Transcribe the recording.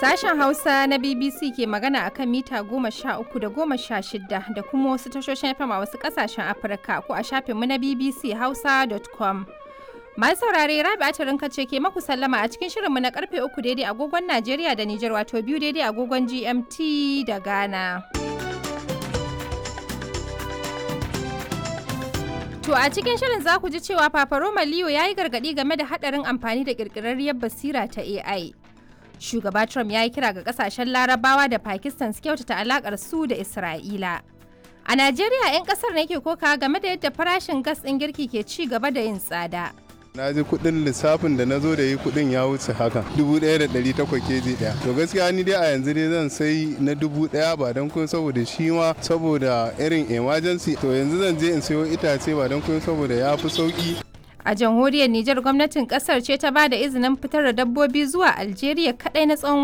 Sashen Hausa na BBC ke magana akan mita goma sha uku da goma sha shida da kuma wasu tashoshin FM a wasu kasashen Afirka ko a shafinmu na BBC Hausa.com. Masu saurare Rabi Atirinka ce ke maku sallama a cikin shirinmu na karfe uku daidai agogon Najeriya da Nijar wato biyu daidai agogon GMT da Ghana. To a cikin shirin za ku ji cewa Papa Roma Leo ya yi gargaɗi game da haɗarin amfani da ƙirƙirarriyar basira ta AI. Shugaba Trump ya yi kira ga ƙasashen Larabawa da Pakistan su kyautata alaƙar su da Isra'ila. A Najeriya 'yan ƙasar ne ke koka game da yadda farashin gas ɗin girki ke ci gaba da yin tsada. na ji kudin lissafin da na zo da yi kudin ya wuce haka dubu ɗaya da ɗari takwas keji ɗaya to gaskiya ni dai a yanzu dai zan sai na dubu ɗaya ba don kun saboda shi ma saboda irin emergency to yanzu zan je in sayo itace ba don kun saboda ya fi sauki A jamhuriyar Nijar gwamnatin kasar ce ta ba da izinin fitar da dabbobi zuwa Algeria kadai na tsawon